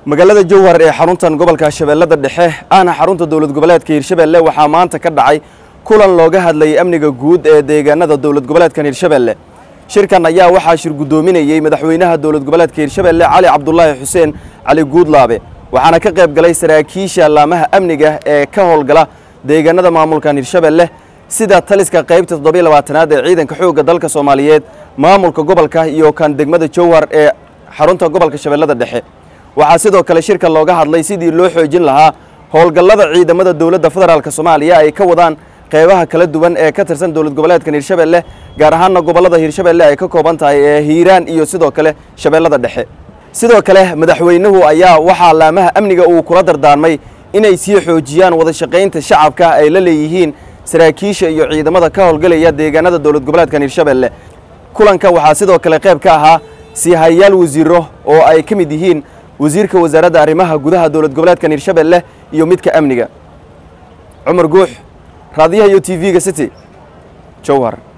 magaalada jowhar ee xaruntan gobolka shabeellada dhexe ahna xarunta dowlad goboleedka hirshabeelle waxaa maanta ka dhacay kulan looga hadlayay amniga guud ee deegaanada dowlad goboleedkan hirshabeelle shirkan ayaa waxaa shir guddoominayey madaxweynaha dowlad goboleedka hirshabeelle cali cabdulaahi xuseen cali guudlaabe waxaana ka qayb galay saraakiisha laamaha amniga ee ka howlgala deegaanada maamulkan hirshabeelle sida taliska qaybta toddobiy labaatanaad ee ciidanka xoogga dalka soomaaliyeed maamulka gobolka iyo kan degmada jowhar ee xarunta gobolka shabeellada dhexe waxaa sidoo kale shirka looga hadlay sidii loo xoojin lahaa howlgallada ciidamada dowladda federaalk soomaaliya ay ka wadaan qeybaha kala duwan ee ka tirsan dowlad goboleedkan hirshabeelle gaar ahaanna gobollada hirshabeelle ay ka kooban tahay ee hiiraan iyo sidoo kale shabeellada dhexe sidoo kale madaxweynuhu ayaa waxaa laamaha amniga uu kula dardaarmay inay sii xoojiyaan wada shaqaynta shacabka ay la leeyihiin saraakiisha iyo ciidamada ka howlgalaya deegaanada dowlad goboleedkan hirshabeelle kulanka waxaa sidoo kale qayb ka ahaa siihayaal wasiiro oo ay ka mid yihiin wasiirka wasaaradda arrimaha gudaha dowlad goboleedkan hirshabeelle iyo midka amniga cumar guux raadiyaha iyo t v-ga city jowhar